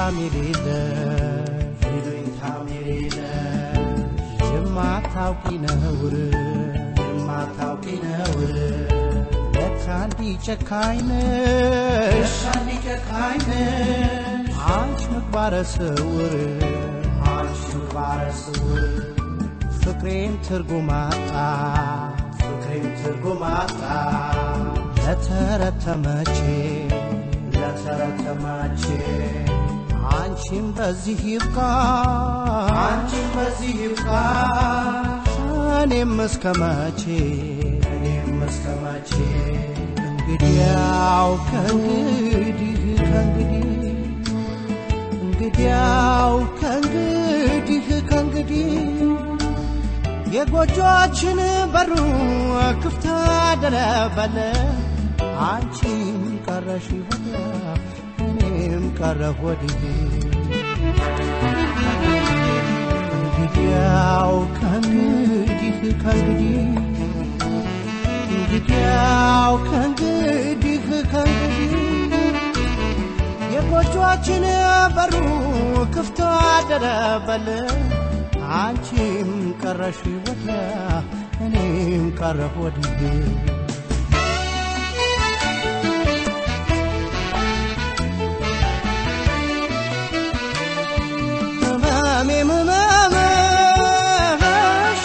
ይሉኝታም የሌለሽ ይሉኝታም የሌለ የማታውቂ ነውር የማታውቂ ነውር ለካ እንዲህ ጨካኝ ነሽ ሻኒ ጨካኝ ነሽ አንቺ ምግባረ ስውር አንቺ ምግባረ ስውር ፍቅሬን ትርጉም አጣ ፍቅሬን ትርጉም አጣ ለተረተመቼ ለተረተማቼ አንቺም በዚህ ይብቃ አንቺም በዚህ ይብቃ እኔም እስከ መቼ እኔም እስከ መቼ እንግዲያው ከእንግዲህ ከእንግዲህ እንግዲያው ከእንግዲህ ከእንግዲህ የጎጆችን በሩ ክፍት አደረበለ አንቺም ቀረሽ ወዲያ እኔም ቀረሁ ወዲህ እንግዲያው ከእንግዲህ ከእንግዲህ እንግዲያው ከእንግዲህ ከእንግዲህ የጎጆችን በሩ ክፍት አደረበል አንቺም ቀረሽ ወዲያ እኔም ቀረሁ ወዲህ ህመሜም ህመምሽ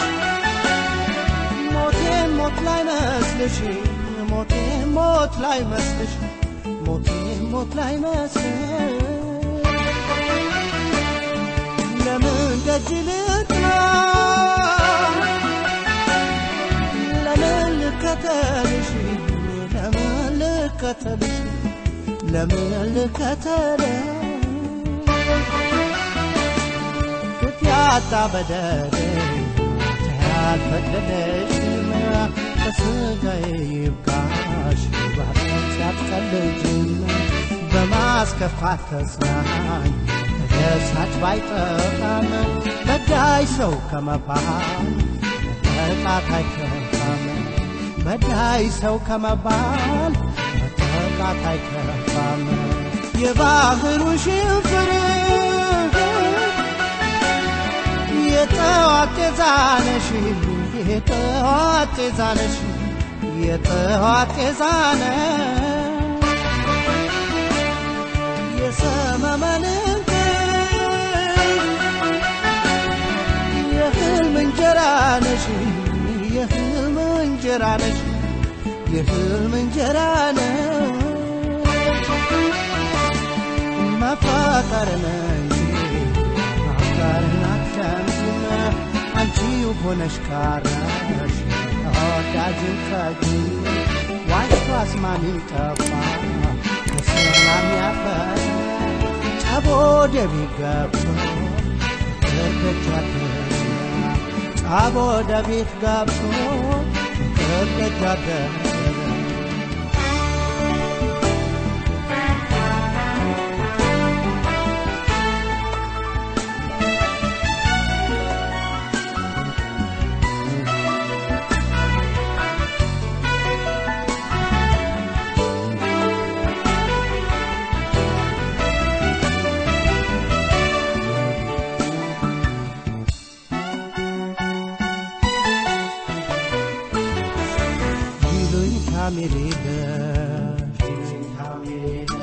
ሞቴን ሞት ላይ መስልሽ ሞቴን ሞት ላይ መስልሽ ሞቴን ሞት ላይ መስልሽ ለምን ደጅ ልጥና ለምን ልከተልሽ ለምን ልከተልሽ ለምን ልከተልሽ ግፍ ያጣ በደል ያልፈቀደሽም በስጋዬ ይብቃሽ ባረት ያትቀልጅም በማስከፋት ተጽናኝ ተደሳች ባይጠፋም በዳይ ሰው ከመባል መጠቃት አይከፋም በዳይ ሰው ከመባል መጠቃት አይከፋም የባህሩ ሽንፍር የጠዋት ጤዛነሽ የጠዋት ጤዛነሽ የጠዋት ጤዛነ የሰመመንን የህልም እንጀራ ነሽ የህልም እንጀራ ነሽ የህልም እንጀራ ነሽ መፋቀር ነሽ አፍቃርን አትሸምሽም አንቺው ሆነሽ ካረሽ ተወዳጅን ከጂ ዋሽቶ አስማሚ ጠፋ ከሰላም ያፈር ጨቦ ደቢ ገብቶ ግርግጃደ ጫቦ ደቤት ገብቶ ግርግጃደ ይሉኝታም የሌለሽ ይሉኝታም የሌለ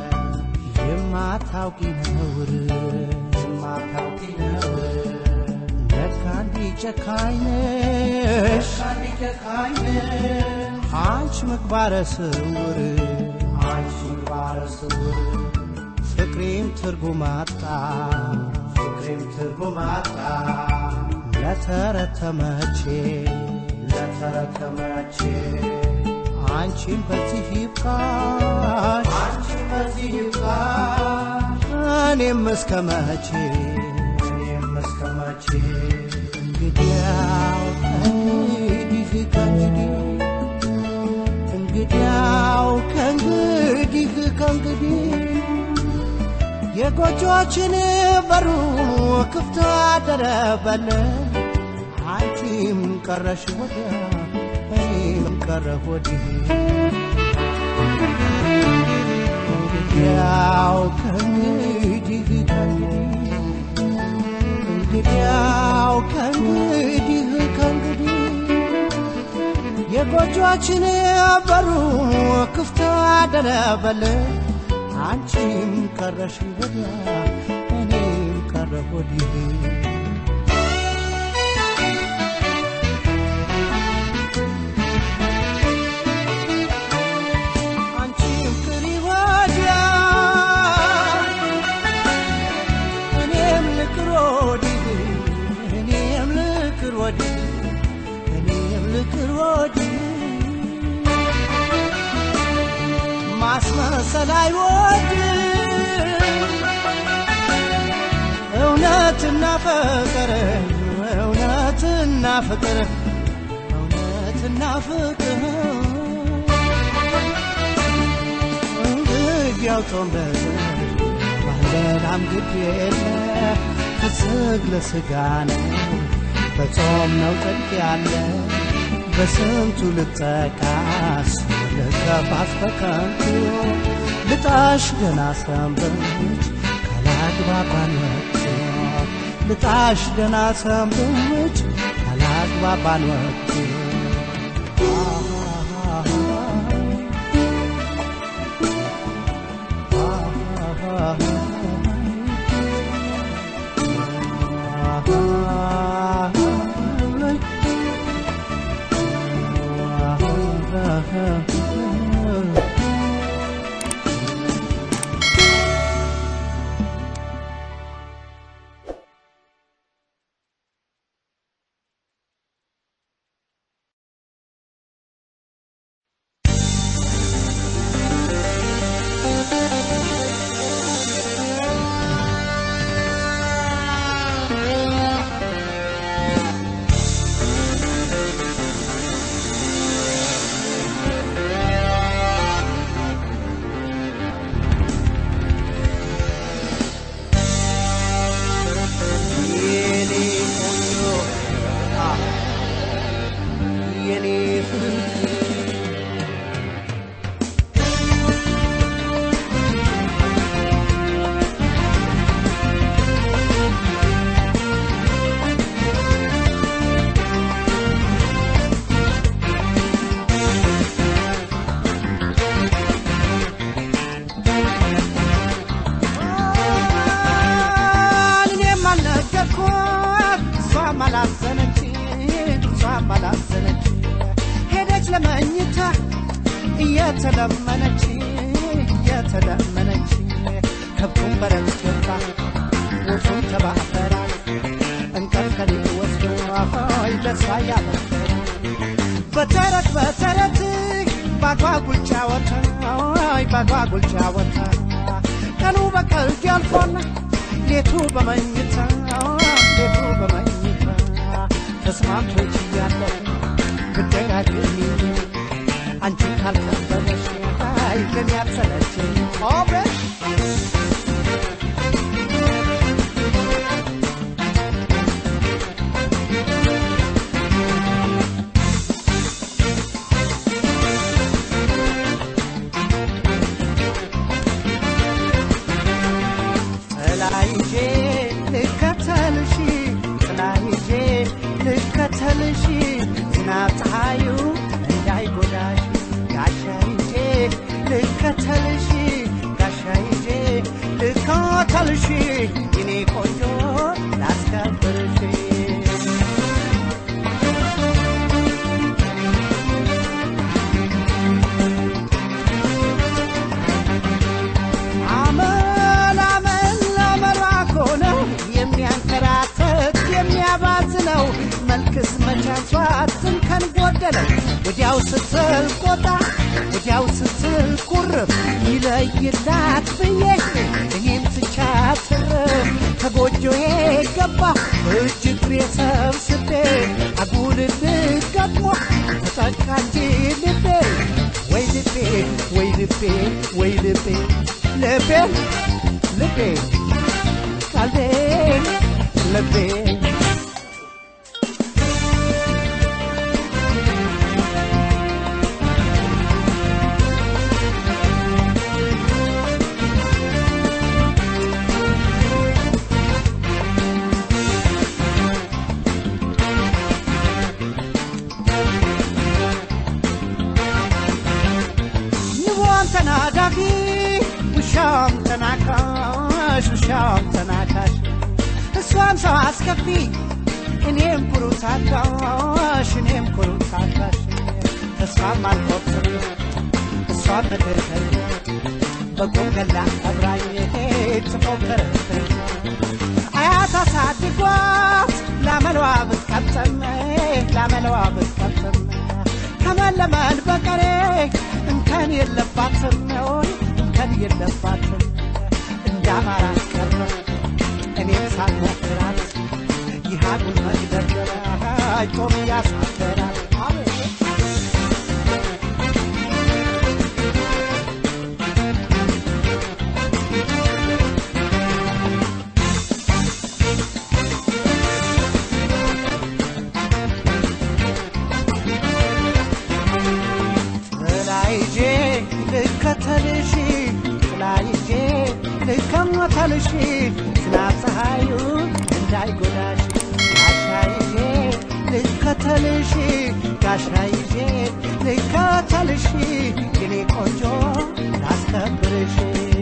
የማታውቂ ነውር የማታውቂ ነውር ለካ እንዲህ ጨካኝ ነሽ ሻኒ ጨካኝ ነሽ አንቺ ምግባረ ስውር አንቺ ምግባረ ስውር ፍቅሬም ትርጉም አጣ ፍቅሬም ትርጉም አጣ ለተረተመቼ ለተረከመቼ አንቺም በዚህ ይብቃሽ አንቺ በዚህ ይብቃ እኔም እስከ መቼ እኔም እስከ መቼ እንግዲያው ከእንግዲህ ከእንግዲህ እንግዲያው ከእንግዲህ ከእንግዲህ የጎጆችን በሩ ክፍት አደረበል አንቺም ቀረሽ ወዲያ እኔም ቀረሁ ወዲህ እንግዲያው ከእንግዲህ ከእንግዲህ እንግዲያው ከእንግዲህ ከእንግዲህ የጎጆችን በሩ ክፍት አደረበል አንቺም ቀረሽ ወዲያ እኔም ቀረሁ ወዲህ አንቺም ቅሪ ወዲያ እኔም ልቅር ወዲህ እኔም ልቅር ወዲህ እኔም ልቅር ወዲህ ማስመሰል አይወድም እውነትና ፍቅር እውነትና ፍቅር እውነትና ፍቅር እንግዲያው ጦምበት ባልበላም ግድ የለ ከስግ ለስጋ ነው በጾም ነው ጽድቅ ያለ በስንቱ ልጠቃስ ልከፋስ በከንቱ ልጣሽ ገና ሰንብች ካላግባባን ወቅቱ ልጣሽ ገና ሰንብች ካላግባባን ወቅቱ የኔ ቆንጆ አ የኔ ፍቅር እኔም አልነገርኳት እሷም አላዘነች እሷም አላዘነች ሄደች ለመኝታ እየተለመነች እየተለመነች ከብቱን በረት ገባ ወፉን ተባበራል እንቅልፍ ከሌት ወስዶ ሆይ ለሷ ያበሰረ በተረት በተረት ባጓጉል ጫወታ ሆይ ባጓጉል ጫወታ ቀኑ በቀልድ ያልፎና ሌቱ በመኝታ ሌቱ በመኝታ ተስማምቶች እያለሁ ብደጋግሚ አንቺ ካልከበበሽ አይ ለኔ አትሰለችኝ ኦብረሽ ጥላይዤ ልከተልሽ ጥላይዤ ልከተልሽ ዝናብ ፀሐዩ እንዳይጎዳሽ ጋሻይዤ ልከተልሽ ጋሻይዤ ልከተልሽ የኔ ቆንጆ ላስከብርሽ አመል አመል አመሏ እኮ ነው የሚያንከራተት የሚያባት ነው መልክስ መቻሷት እንከን ጎደለው ወዲያው ስትል ቆጣ ወዲያው ስትል ቁርብ ይለይላት ብዬ እኔም ትቻት ትርፍ ከጎጆዬ ገባ እጅ እግሬ ሰብስቤ አጉልል ገጥሞ ተጠቃ እንጂ ልቤ ወይ ልቤ ወይ ልቤ ወይ ልቤ ልቤ ልቤ ቀልቤ ልቤ ተናዳፊ ውሻም ተናካሽ ውሻም ተናካሽ እሷም ሰው አስከፊ እኔም ኩሩ ታጋሽ እኔም ኩሩ ታጋሽ እሷም አልቆጥር እሷም ምድርተኝ በቁም ገላ አብራኝ ትፎክርብኝ አያት አሳድጓት ላመለዋ ብትቀጥም ላመለዋ ብትቀጥም ከመለመን በቀሬ እንከን የለባትም ወይ እንከን የለባትም እንዳማራ ቀረ እኔም ሳልሞክራት ይሃዱን መግደርደራ ጮም ያሳደራል ጥላይጄ ልከተልሽ ጥላይጄ ልከመተልሽ ዝናብ ፀሐዩ እንዳይጎዳሽ ጋሻይዤ ልከተልሽ ጋሻይዤ ልከተልሽ የኔ ቆንጆ ላስከብርሽ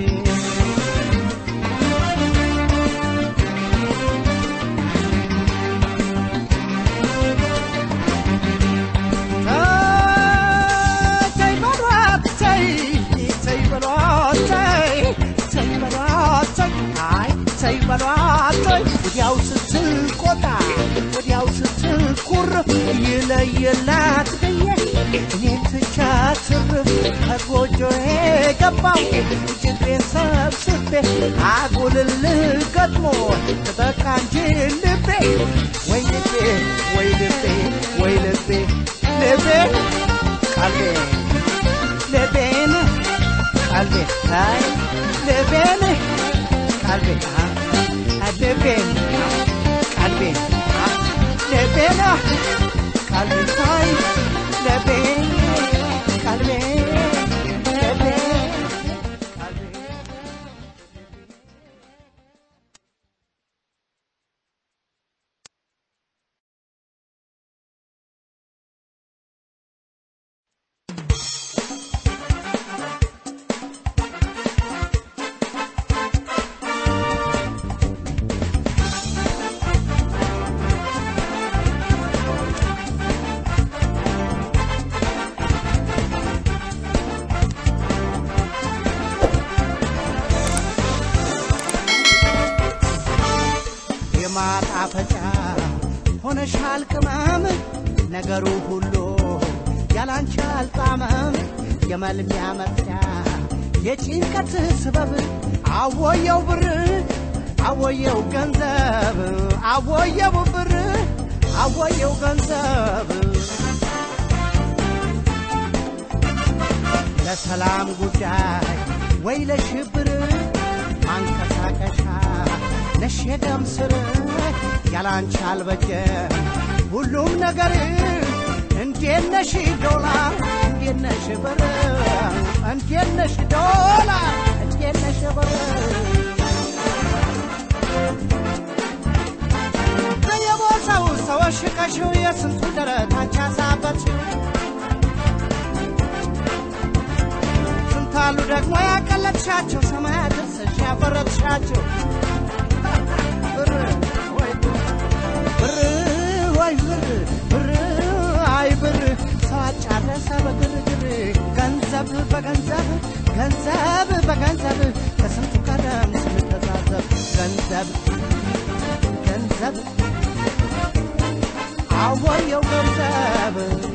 ተይ በሏት ተይ ተይ በሏት ተይ ተይ በሏት ተይ አይ ተይ በሏት ተይ ወዲያው ስትቆጣ ወዲያው ስትኩር ይለየላት ብዬ እኔን ትቻት ትርፍ ከጎጆዬ ገባው ችግሬን ሰብስቤ አጉልል ገጥሞ ተጠቃ እንጂ ልቤ ወይ ልቤ ወይ ልቤ ወይ ልቤ ልቤ ቀልቤ ልቤን ቀልቤ አይ ልቤን ቀልቤ አ ልቤን ቀልቤ አ ልቤን ቀልቤ አይ ልቤን ቀልቤ ልቤ ቀልቤ የማጣፈጫ ሆነሻል ቅመም ነገሩ ሁሉ ያላንቺ አልጣመም የመልሚያ መጥያ የጭንቀት ስበብ አወየው ብር አወየው ገንዘብ አወየው ብር አወየው ገንዘብ ለሰላም ጉዳይ ወይ ለሽብር ማንቀሳቀሻ ነሽ የደም ስር ያላንቺ አልበጀም ሁሉም ነገር እንዴት ነሽ ዶላር እንዴት ነሽ ብር እንዴት ነሽ ዶላር እንዴት ነሽ ብር በየቦታው ሰዎች ቀሽው የስንቱ ደረት አንቺ አሳበችው ስንታሉ ደግሞ ያቀለጥሻቸው ሰማያት ስሽ ያፈረጥሻቸው ብር ወይ ብር ወይ ብር ብር አይ ብር ሰው አጫረሰ በግርግር ገንዘብ በገንዘብ ገንዘብ በገንዘብ ከስንቱ ቀደም ስንተዛዘብ ገንዘብ ገንዘብ አወየው ገንዘብ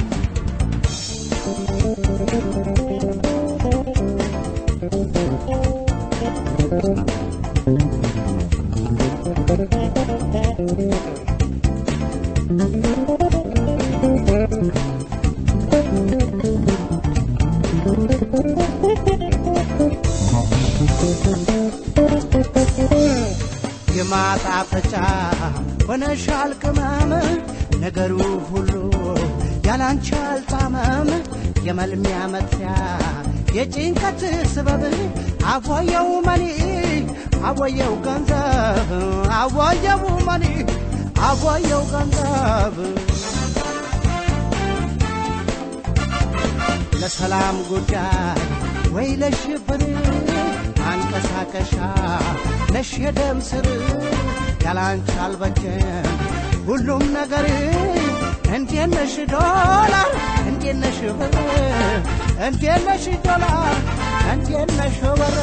የማጣፈጫ ሆነሻል ቅመም ነገሩ ሁሉ ያላንቺ አልጣመም የመልሚያ መጥፊያ የጭንቀት ስበብ አወየው መኒ አወየው ገንዘብ አወየው መኒ አወየው ገንዘብ ለሰላም ጉዳይ ወይ ለሽብር አንቀሳቀሻ ነሽ የደም ስር ያላንቺ አልበጀም ሁሉም ነገር እንዴት ነሽ ዶላር እንዴት ነሽ ብር እንዴት ነሽ ዶላር እንዴት ነሽ ብር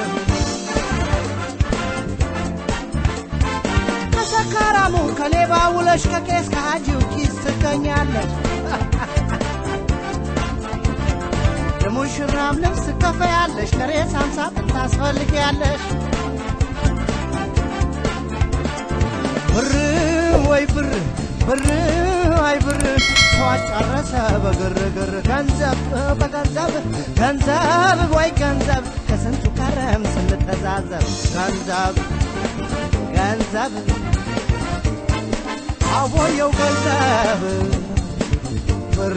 ከሰካራሙ ከሌባ ውለሽ ከቄስ ከሃጂው ኪስ ትገኛለች የሙሽራም ልብስ ከፈያለሽ ለሬሳም ሳጥን ታስፈልጊያለሽ ብር ወይ ብር ብር አይ ብር ሰው አጨረሰ በግርግር ገንዘብ በገንዘብ ገንዘብ ወይ ገንዘብ ከስንቱ ከረም ስንተዛዘብ ገንዘብ ገንዘብ አቦየው ገንዘብ ብር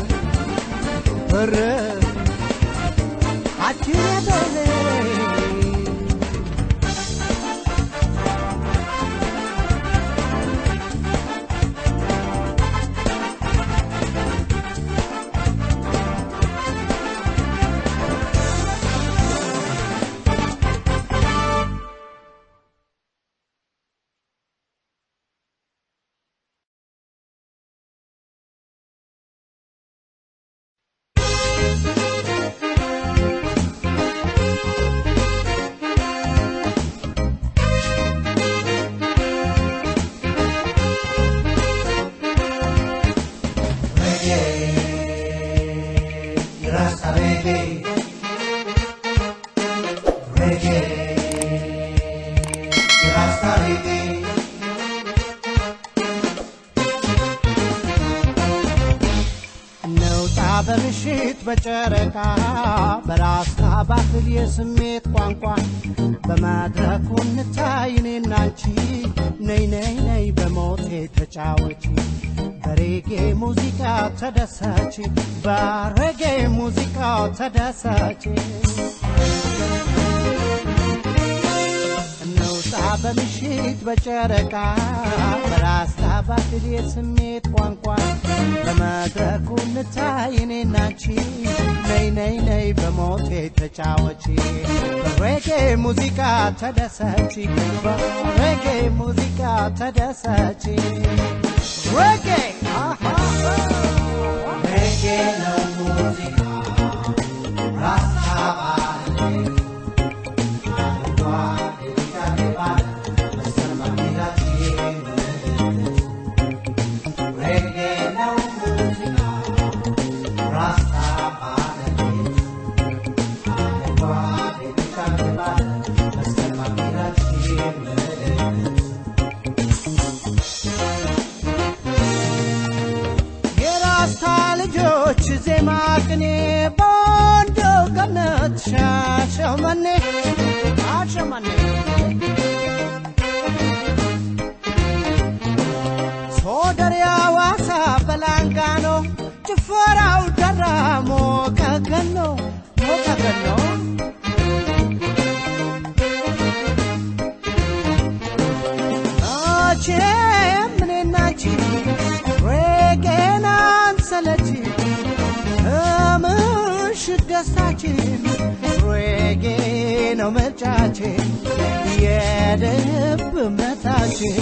ብር አችሬቶኔ Reggae, Rasta reggae, reggae, Rasta reggae. እንውጣ በምሽት በጨረቃ በራስታ ባትል የስሜት ቋንቋ በመድረኩ እንታይ እኔና አንቺ ነይ ነይ ነይ በሞቴ ተጫወቺ በሬጌ ሙዚቃ ተደሰች በሬጌ ሙዚቃ ተደሰች እንውጣ በምሽት በጨረቃ በራስታ ባትል የስሜት ቋንቋ በመድረኩ እንታይ እኔና አንቺ ነይ ነይ ነይ በሞቴ ተጫወቺ በሬጌ ሙዚቃ ተደሰች በሬጌ ሙዚቃ ተደሰች ሬጌ Reggae no música, Rasta vale. Guardi di carnevale, questa è una bambina Reggae no musica, Rasta vale. Guardi di carnevale, questa è una bambina የራስታ ልጆች ዜማ ቅኔ በወንዶ ገነት ሻሸመኔ ሻሸመኔ ሶደር ያዋሳ በላንጋኖ ጭፈራው ደራሞ ከገኖ ሞከገኖ መቼም እኔና አንቺ ሬጌን አንሰለች ምሽት ደስታችን ሬጌ ነው ምርጫችን የልብ እምነታችን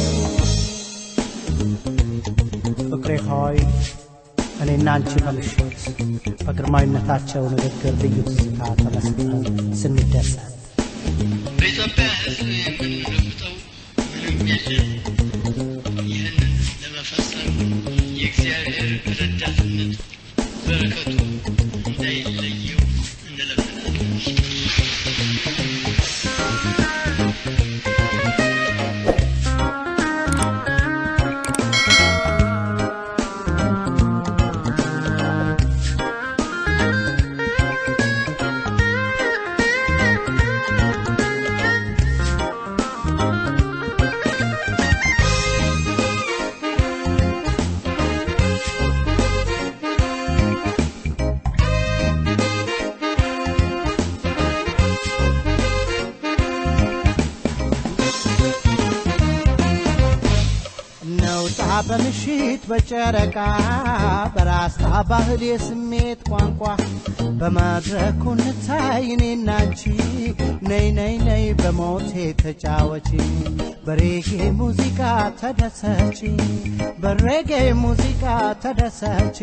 ፍቅሬ ሆይ እኔና አንቺ በምሽት በግርማዊነታቸው ንግግር ልዩ ትዝታ ተመስጠን ስንደሰት በኢትዮጵያ ሕዝብ የምንለውጠው ምንም የለም። ይህንን ለመፈጸም የእግዚአብሔር ረዳትነት በረከቱ እንዳይለየው እንለምናለን። በምሽት በጨረቃ በራስታ ባህል የስሜት ቋንቋ በመድረኩ እንታይ እኔና አንቺ ነይ ነይ ነይ በሞቴ ተጫወቺ በሬጌ ሙዚቃ ተደሰቺ በሬጌ ሙዚቃ ተደሰቺ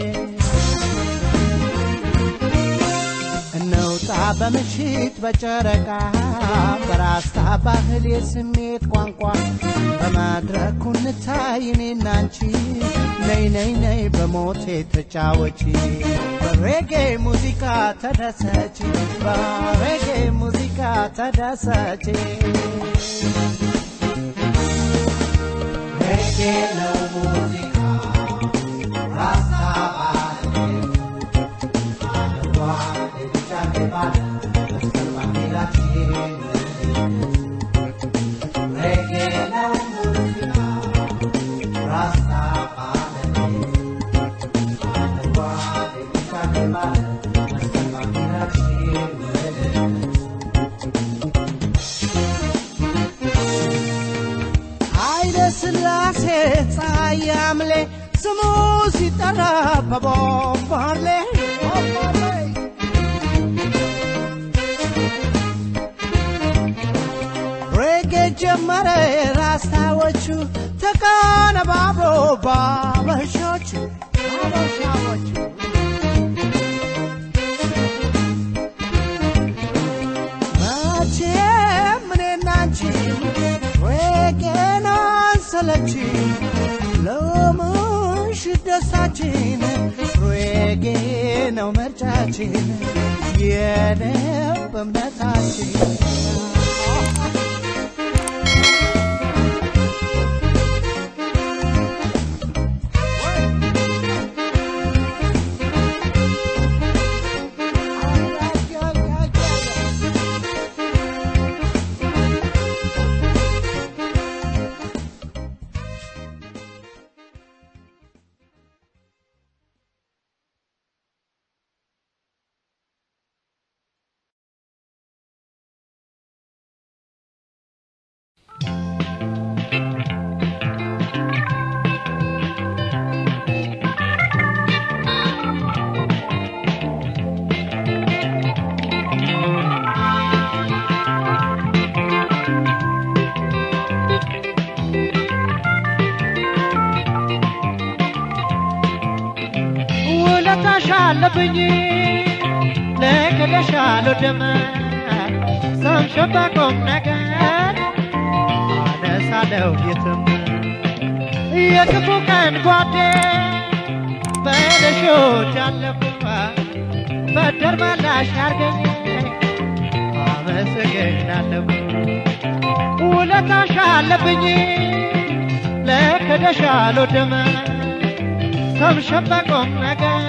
እንውጣ በምሽት በጨረቃ በራስታ ባህል የስሜት ቋንቋ በመድረኩ እንታይ እኔና አንቺ ነይ ነይ ነይ በሞቴ ተጫወቺ በሬጌ ሙዚቃ ተደሰቺ በሬጌ ሙዚቃ ተደሰቺ ሬጌ ነው ሙዚቃ ራስታ ባህል የቢጫ ባል መስቀል ባንዲራችን ሬጌ ነው ሙዚቃ ራስታ ባህል የቢጫ ባል መስቀል ባንዲራችን ኃይለ ሥላሴ ፀሐይ አምሌ ስሙ ሲጠራ በቦምባርሌ ሬጌ ጀመረ ራስታዎቹ ተቀነባብሮ ባበሾቹ ባበሻዎቹ መቼም እኔና አንቺ ሬጌን አንሰለች ለምሽት ደስታችን ሬጌ ነው ምርጫችን የልብ እምነታችን ውለታሽ አለብኝ ልክልሻለሁ ደም ሰምሽን በቁም ነገር አነሳለሁ የትም የክፉ ቀን ጓዴ በለሾች አለፉ በደር መላሽ አርገኝ አመሰግናለሁ ውለታሽ አለብኝ ልክልሻለሁ ደም ሰምሽን በቁም ነገር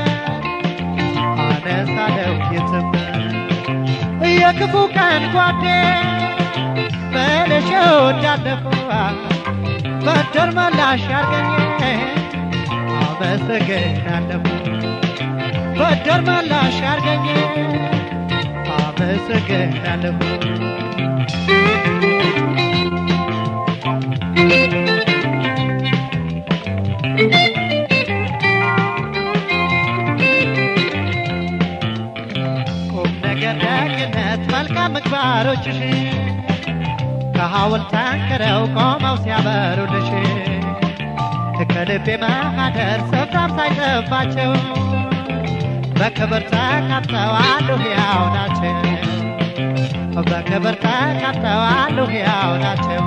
አነሳለሁ የትም የክፉ ቀን ጓዴ በለሽ ወዳለፉ በደር መላሽ አርገኝ አመሰግናለሁ በደር መላሽ አርገኝ አመሰግናለሁ ቁም ነገር ደግነት መልካም ምግባሮችሽ ከሐውልት አንክረው ቆመው ሲያበሩልሽ ከልቤ ማህደር ስፍራም ሳይጠባቸው በክብር ተቀምጠዋል ሕያው ናቸው በክብር ተቀምጠዋል ሕያው ናቸው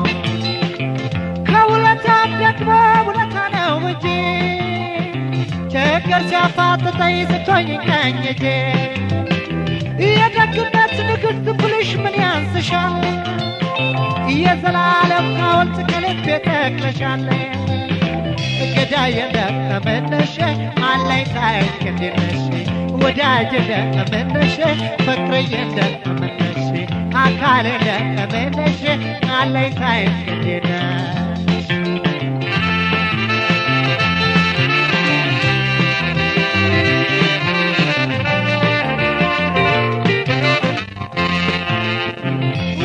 ከውለታም ደግሞ ውለታ ነው እንጂ ችግር ሲያፋጥጠኝ ስቶኝ ቀኝ እጄ የደግነት ንግሥት ብልሽ ምን ያንስሻል የዘላለም ሐውልት ከልቤ ተክለሻል ገዳይ እንደምነሽ አለኝታዬ እንዴት ነሽ ወዳጅ እንደምነሽ ፍቅርዬ እንደምነሽ አካል እንደምነሽ አለኝታዬ እንዴት ነሽ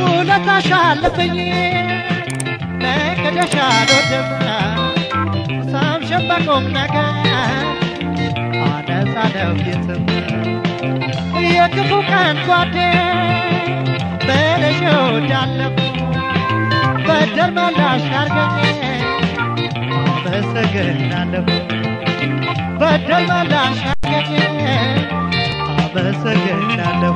ውለታሽ አለብኝ ለቅደሽ አልወድም ሰብሽን በቁም ነገር አነሳለው የትም የክፉ ቀን ጓዴ በለሽ ወዳለሁ በደል መላሽ አርገኝ አመሰግናለሁ በደል መላሽ አርገኝ አመሰግናለሁ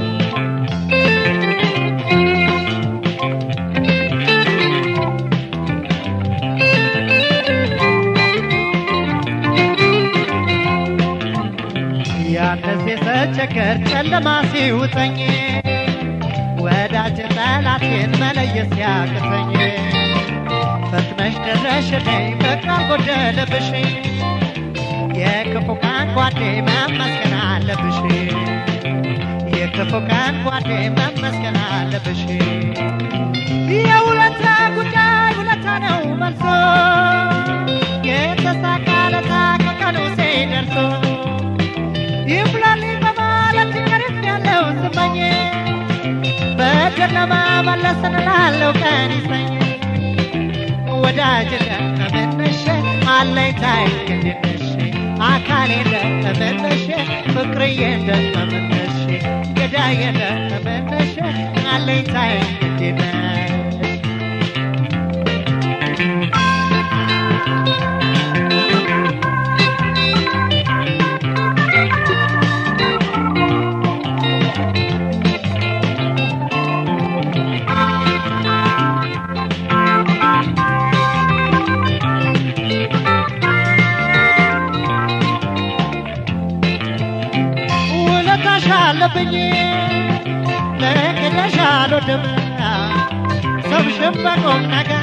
ያነሴ ሰቸገር ጨለማ ሲውጠኝ ወዳጅ ጠላቴን መለየት ሲያቅተኝ ፈጥነሽ ደረሽልኝ በቃል ጎደለብሽ የክፉ ቀን ጓዴ መመስገን አለብሽ የክፉ ቀን ጓዴ መመስገን አለብሽ የውለታ ጉዳይ ውለታ ነው መልሶ የተሳካ ለታ ከቀኑ ሲደርሶ ይብላልኝ በማለት ቀርፍ ያለው ስመኝ በጨለማ መለስን ላለው ቀን ይሰኝ ወዳጅ እንደምነሽ አለኝታዬ እንድነሽ አካሌ እንደምነሽ ፍቅርዬ እንደምነሽ ገዳዬ እንደምነሽ አለኝታዬ እንድነሽ ውለታሽ አለብኝ ለክደሽ አልወድም ሰብሽን በቁም ነገር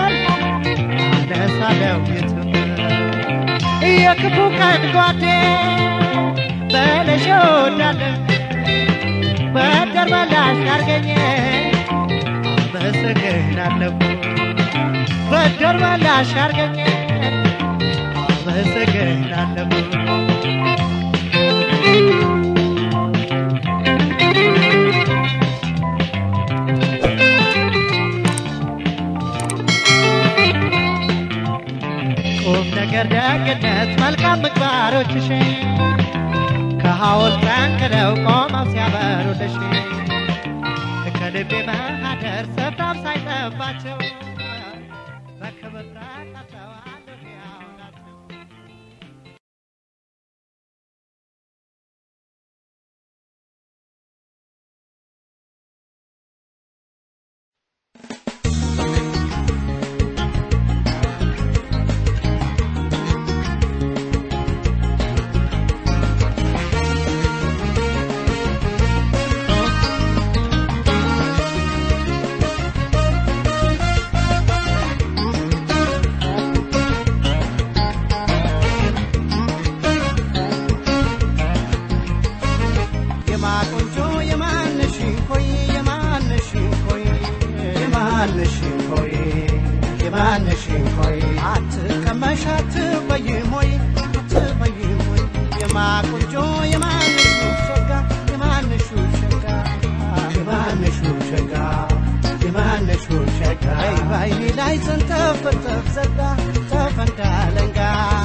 አነሳለው የትም የክፉ ቀን ጓዴ በለሽ ወዳለ በደር መላሽ አርገኝ አመሰግናለሁ በደር መላሽ አርገኝ አመሰግናለሁ ቁም ነገር ደግነት መልካም ምግባሮችሽ ከሐውልት ጠንክረው ቆመው ሲያበሩልሽ ከልቤ ማህደር ስፍራም ሳይጠባቸው በክብር ተቀምጠው አሉ ሕያው ናቸው። የማቆንጆ የማነሽ ሆይ የማነሽ ሆይ የማነሽ ሆይ የማነሽ ሆይ አትቀመሽ አትበይም ሆይ አትበይም ሆይ የማቆንጆ የማነሽ ሸጋ የማነሽ ሸጋ የማነሽ ሸጋ የማነሽ ሸጋ አይ ባይኔ ላይ ዘንተፍተፍ ዘጋ ተፈንዳለንጋ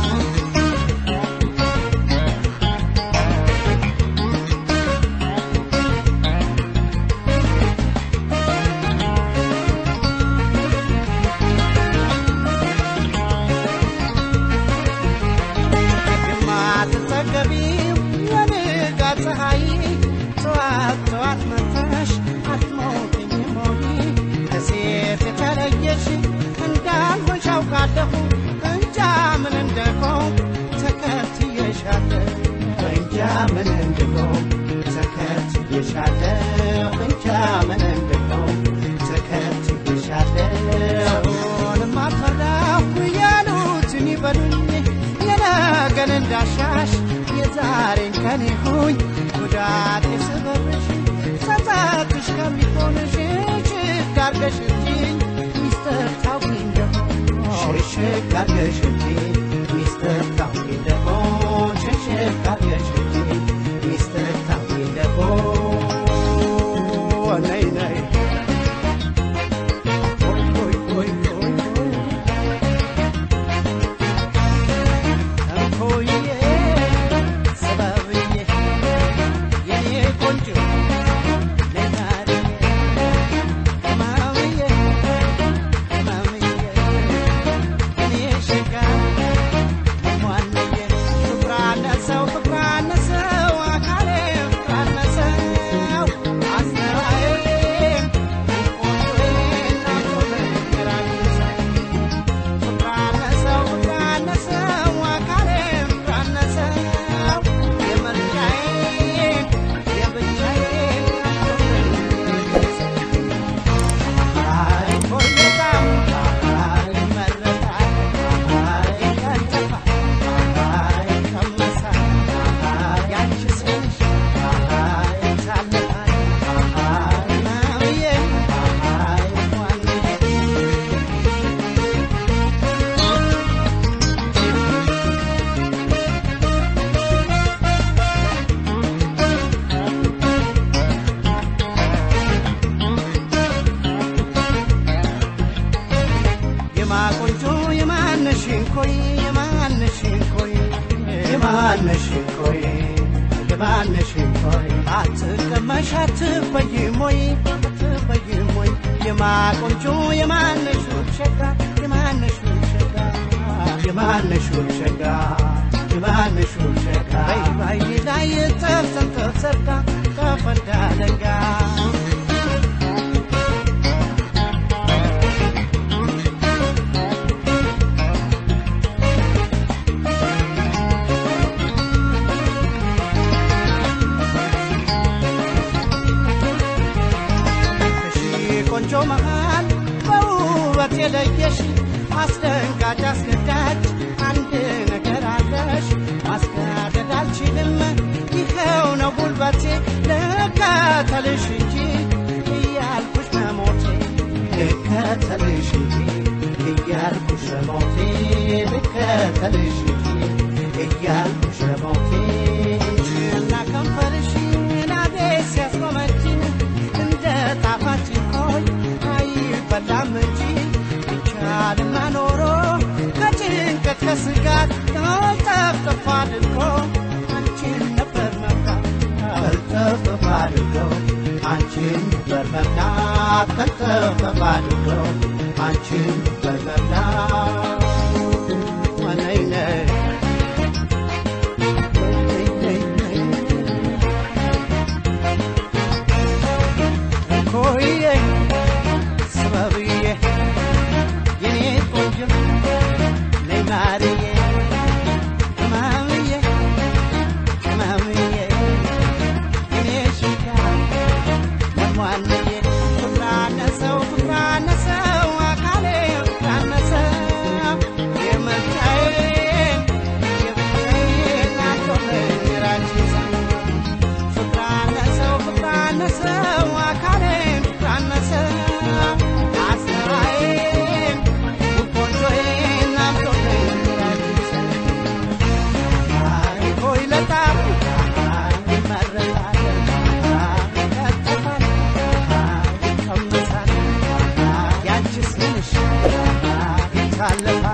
የማትጠገቢው የንጋት ፀሐይ ጠዋት ጠዋት መጥተሽ አትሞቅኝም ሆይ ከሴት የተለየሽ እንዳልሆንሽ አውቃለሁ እንጃ ምን እንደሆን ተከትዬሻለሁ እንጃ ምን እንደሆን ተከትዬሻለሁ እንጃ ምን እንደሆን ተከትዬሻለሁ አሁንም አትፈራሁ ያሉትን ይበሉኝ የነገን እንዳሻሽ የዛሬን ከኔ ሁኝ ጉዳት የስበብሽ ጸጸትሽ ከሚሆንሽ ሽግ አርገሽልኝ ሚስጥር ታውቂ እንደሆን ሽግ አርገሽልኝ ሚስጥር ታውቂ እንደሆን ሽግ አርገሽልኝ ሚስጥር ታውቂ እንደሆን ነይ ነይ ሆይ ሆይ ሆይ ሆይ ሆይ የማነሽ ቆይ የማነሽ ቆይ አትቀመሽ አትበይም ወይ አትበይም ወይ የማቆንጆ የማነሽ ሸጋ የማነሽ ሸጋ የማነሽ ሸጋ የማነሽ ሸጋ በይ ባይ ላይ ተፍተፍ ሰርጋ ከፈንዳ ለጋ ቆንጆ መሃል በውበት የለየሽ አስደንጋጭ አስገዳጅ አንድ ነገር አለሽ ማስገደድ አልችልም ይኸው ነው ጉልበቴ ልከተልሽ እንጂ እያልኩሽ መሞቴ ልከተልሽ እንጂ እያልኩሽ መሞቴ ልከተልሽ እንጂ እያልኩሽ መሞቴ እና ከንፈርሽ ናዴ ሲያስቆመችኝ እንደ ጣፋጭ ሆይ አይበላም እንጂ ይቻልና ኖሮ ከጭንቀት ከስጋት ተጠፍጥፎ አድርጎ አንቺን ነበር መብላት ተጠፍጥፎ አድርጎ አንቺን ነበር መብላት ተጠፍጥፎ አድርጎ አንቺን ነበር መብላት ነይ ነይ ነይ ነይ ኮዬ ሰበብዬ የኔ ቆንጆ ነይ ማርዬ ማምዬ ማምዬ የኔ ሽጋ መሟንዬ ፍቅራነሰው ፍቅራነሰው አካሌ ፍቅራነሰው የመታዬን የብቻዬን አቶለኝ ራችን ፍቅራነሰው ፍቅራነሰው አካሌን ፍቅራነሰው አስራዬን ቆንጆዬን አምጦልኝ አይ ሆይ ለጣም ይመረጣል ይከተፋል ይቀመሳል ያንቺስ ምንሽ ይታለፋል